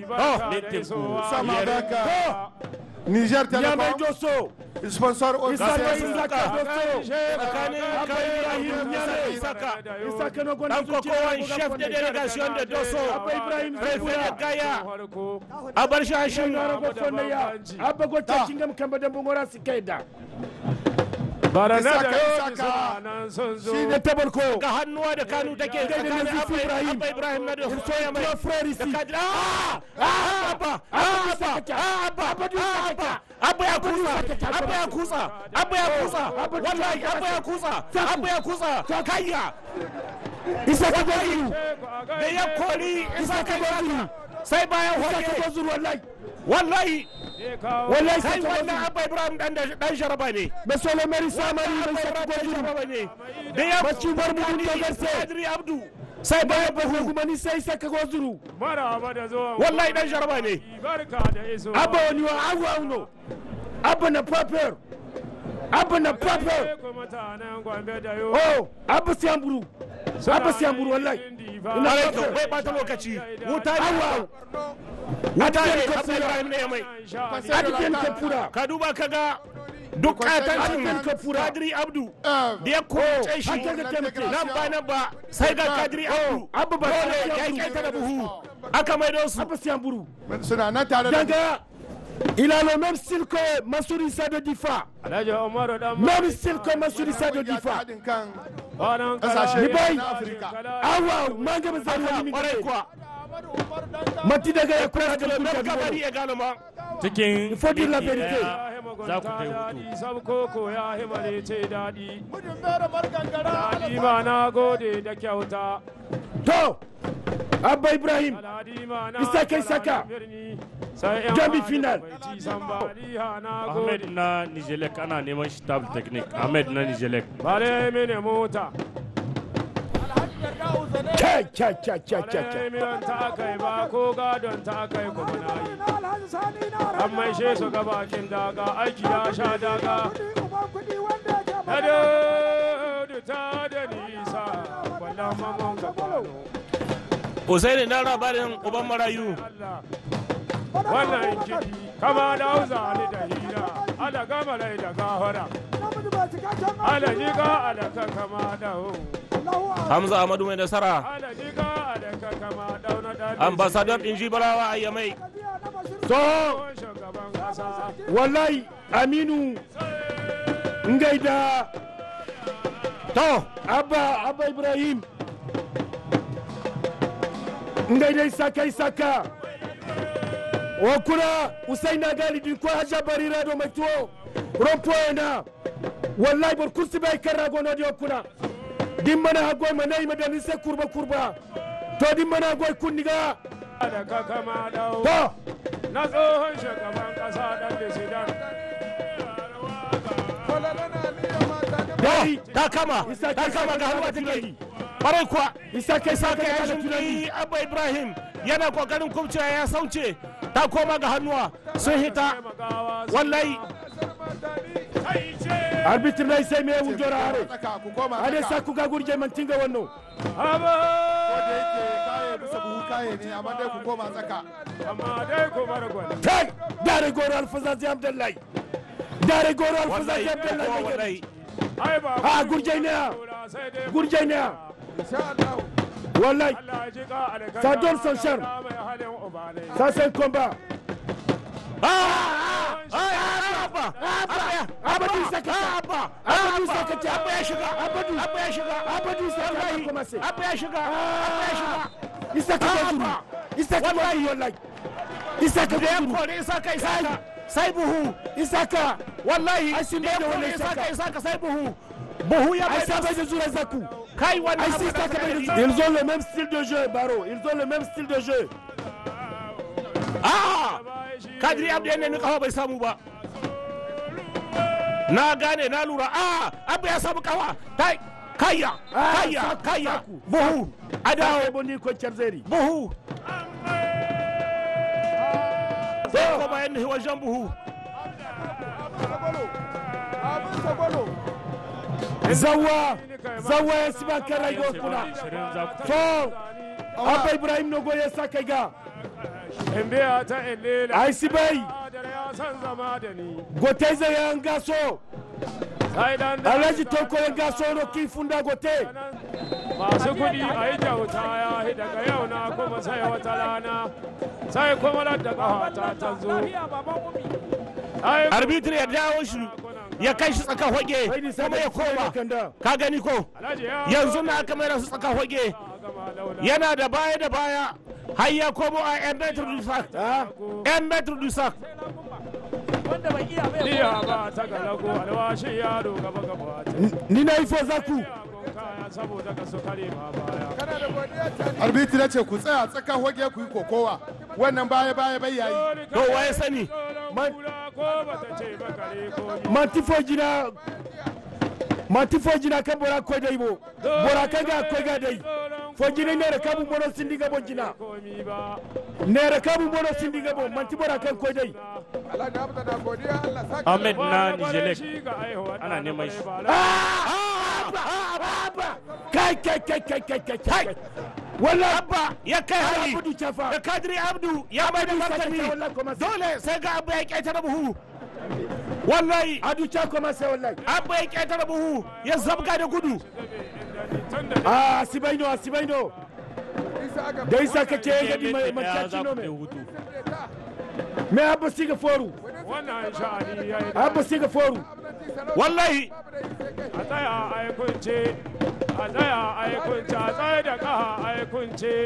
Sama avec euh, Niger Nyamai Telecom, Doso. sponsor Isaka officiel. Isaka Doso. tsakanin Abba kai Ibrahim Ibrahim Nyamai. Isaka Isaka na gwanda dan kokowan chef de delegation de Doso Abba Ibrahim Prefe Zabura. da Gaya a bar shi hashin Ngara go fonda ya. Abba go ta kingam kamba da bungora sikaida. Isaka Isaka Shi ne tabarko. ga hannuwa da kanu take tsakanin Nazifi Abba Ibrahim. Abba Ibrahim na da soya mai Tuwa frère da ici. kadri ah ah Abba ah Abba ah Abba ah Abba Abba ya kusa Abba ya kusa Abba ya kusa wallahi Abba ya kusa Abba ya kusa kayya Isaka Gozuru. da ya kori Isaka Gozuru. sai bayan Isaka hoke Gozuru wallahi. wallahi Wallahi sai Isaka wannan Gozuru. Abba Ibrahim dan dan sharaba ne Monsieur le maire Samari Abba mai Isaka Ibrahim dan Gozuru. sharaba ne da ya Bacci bar mu mun dogarse. Adri Abdu sai bayan Babu bahu kuma ni sai Isaka Gozuru. maraba da zuwa wallahi dan sharaba ne barka da iso Abba wani wa awu auno. Abba na paper. Abba na paper. ku mutanen gombe da yo Oh, Abba Siyamburu. Abba Siyamburu wallahi. Ina Bare paper. bai bata lokaci wuta ne Awa. wuta ne Adiyan Abba Ibrahim ne ya mai Adiyan Kapura. ka duba ka ga duk katancin Adiyan Kapura. Kadri Abdu Euh, da ya kowace shi an kaga taimake. nan ba nan ba sai ga Kadri Abdu Abba ba dole Kadri ya Abdu. kyaita da buhu aka maido su Abba Siyamburu. suna nan tare da Danga. Il a le même style que Massouri Sado Difa. alhaji umaru dan Même style que Massouri Sado Difa. haɗin kan banan ƙasashe Ni bai. na Afirka. Awa, manga ba zai wani kwarai mingare. kuwa Mati daga ya kura da na kuka kabari gaba. ya gano ma cikin Il faut dire la minti vérité. ɗaya za ku kai hutu sabkoko ya himale ce daɗi daɗi ma na gode da kyauta To, Abba Ibrahim. daɗi ma na Isaka, Isaka. birni sai yan Demi hali final. bai ci san ba Aliha na ahmed gode na nijelek ana neman shi tab technique ahmed na nijelek bare mini mota Kai, kai, kai, kai, kai, kai. bare miyan ta kai ba ko gadon ta kai kuma na yi an maishe su ga bakin daga aiki ya sha daga na da ta da nisa wannan mamman ka kwano Usaini na labarin uban marayu Allah wannan kiɗi kama da hausa ni da hira ala gama rai da gahara ala jiga ala ka kama da hu Hamza Ahmadu mai nasara ala jiga ala ka kama dauna da ambassador din Jibarawa a Yamai To, shugaban kasa wallahi Aminu Ngaida. To, Abba, Abba Ibrahim. Ngaida Isaka Isaka. Wakuna Usaina Galidin ko Hajja Barira do mai tuwo. Rompo na. Wallahi bar kursi bai karra gono di wakuna. Din mana hagoi mana yi madani sai kurba kurba. To din mana hagoi kunniga. da ka kama da hu To, na tsohon shugaban kasa dan disidan dai ta kama Isaka ta kama ga hannuwa tunani. take kwarai kuwa Isaka Isaka Saka ya ya tunani. shimfi Abba Ibrahim yana kokarin kubcewa ya sauce ta koma ga hannuwa sun hita wallahi arbitre na sai me wujora hare Tsaka, ku koma ade tsaka. sa ku ga gurje man tinga wannan Ko da yake kaye bisa buhu kaye ne amma dai ku koma tsaka amma dai ku bar gwani kai dare goro alfazazi abdullahi dare goro alfazazi wallahi abdullahi wallahi ai ba ha gurje ne sai dai gurje ne insha Allah wallahi Allah ji ka alkalla Ça donne son charme. mai halin uba ne ça c'est un combat ah ah Abba Abba abadu saka Abba abadu saka ta Abba ya shiga abadu Abba ya shiga abadu saka ya commencer Abba ya shiga Abba ya shiga isaka gazuru isaka wallahi wallahi isaka da ya gazuru kore isaka isaka sai buhu isaka wallahi Ai, sun da ya da kore wannan isaka isaka. isaka sai buhu buhu ya ai bai ça da va de zura zaku kai wannan Ai, abu si, da ça, ka ça gani. va de- Ils ont le même style de jeu, Baro. Ils ont le même style de jeu. Ah! Kadiri Abdu ya nemi kafa bai samu ba. Na gane na lura. Ah! Abu ya samu kafa. Kai! Kayya! Ah, Kayya! saku, Kayya! saku. Buhu! A Dawo dawo! boni ko Charzeri. Buhu! Sai ko bayan ni wajen buhu. Zawa. Zawa ya siba karai go kuna. ashirin za ku To. Abba Ibrahim no goye sa kai ga. in biya ta illela ai si bai adar ya san zama da ni gote zai yan gaso sai dan da alhaji toko yan gaso no ki funda gote masu kuɗi a yi kyauta ya yi daga yau na kuma sai wata rana sai kuma da ƙafa ta zo Ai, arbitri ya dawo shi ya kai shi tsaka hoge kuma ya koma kanda ka gani ko Alhaji ya yanzu na aka mai su tsaka hoge gama launa yana da baya da baya har ya komo a yan metro du sac ah yan metro du sac Iya ba ta galago alwashi yaro gaba gaba ta. ni na ifo zaku Yagon kaya saboda ka su kare ma baya. arbitri ya ce ku tsaya tsakan hoge ku yi kokowa wannan baya baya bai yayi to waye sani Man. Ko ba ta ce ba kare ko ni. mantifo jina mantifo jina kan bora ko dai bo bora kan ga ko ga dai fo jina ne ka bu mono sindi ga bo jina Komi ba. ne ka bu mono sindi ga bo manti bora kan ko dai ahmed na Wani kwarai nijelek shi ga aihuwa ana ɗa na neman kwarai shi. ba la- kai kai kai kai kai kai kai wallahi abba ya kai hari abudu chafa da kadiri abdu ya mai da martani wallahi kuma sai dole sai ga abba ya ƙetare buhu wallahi adu cha kuma sai wallahi abba ya ƙetare buhu ya zabga da gudu Tun da ah sibaino sibaino da isa kake ga di mai Ɗaya za macaci no ku je me hutu me abba siga foru wannan sha'ani ya yi abba siga foru wallahi a tsaya a yi kunce a tsaya a yi kunce a tsaye da kaha a yi kunce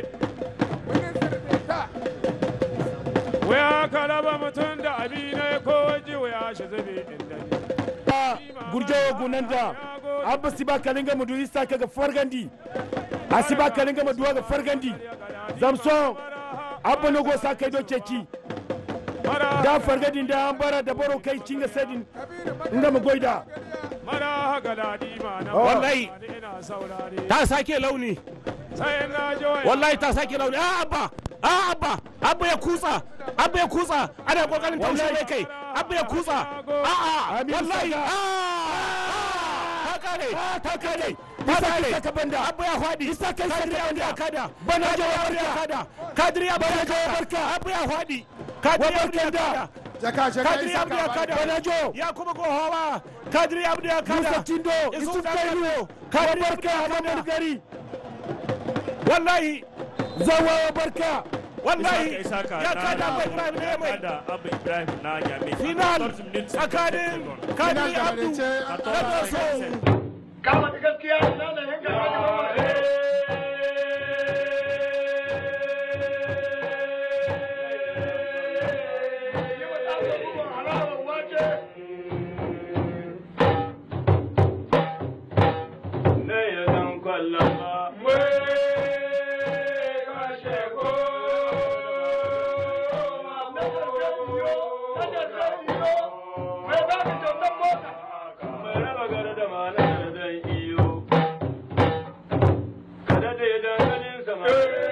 waya ka raba mutum da abi ne ko waje waya shi zube inda ne gurjawo gunanda abba siba kalinga mudu isa kaga fargandi asiba kalinga mudu ga fargandi zamso abba no go sa kai do ceci mara da fargadin da an bara da baro kai cinga sadin inga mu goida mara haka daɗi ma na Wallahi. ina saurare ta sake launi sai na ji waya wallahi ta sake launi a abba a abba abba ya kutsa abba ya kutsa ana kokarin taushe mai kai abba ya kutsa a a Aminu wallahi Saka. a ta kare ta kare ta Isa kare kai saka banda. abba ya fadi Isa kai kadiri saka abdu ya banda. kada Bana kadiri jawa abdu ya barka. kada kadiri abdu ya Bana jawa kada barka. abba ya fadi kadiri Wa abdu ya barka da. kada jaka jaka kadiri isa abdu ya ka kada bani. Banajo. ya kuma ko hawa kadiri abdu ya kada Musa Tindo, Isu Yusuf dan Kailu, Kano. kadiri abdu barka ya Hamadu kada Gari, wallahi Zawawa barka, wallahi Isaka Isaka ya na- kada abu ibrahim ne ya mai kada abu ibrahim na jami final tsakanin Final kadiri da abdu marece da doso Kada da danganin sama.